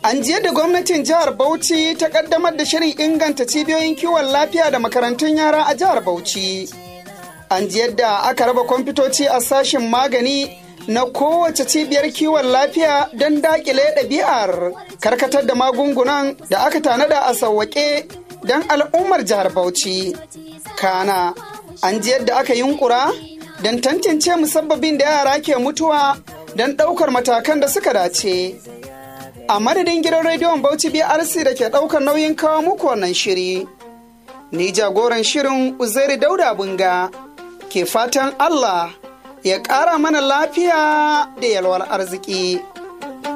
An ji yadda gwamnatin jihar Bauchi ta kaddamar da shirin inganta cibiyoyin kiwon lafiya da makarantun yara a jihar Bauchi. An ji yadda aka raba kwamfutoci a sashen magani na kowace cibiyar kiwon lafiya don dakile ɗabi'ar karkatar da magungunan da aka tanada a sauwaƙe don al'ummar jihar Bauchi. Kana, an ji yadda aka yunkura don tantance musabbabin da yara ke mutuwa don ɗaukar matakan da suka dace. A madadin gidan rediyon Bauchi BRC da ke ɗaukar nauyin kawo muku wannan shiri. Ni jagoran shirin Uzairi Dauda Bunga ke fatan Allah ya ƙara mana lafiya da yalwar arziki.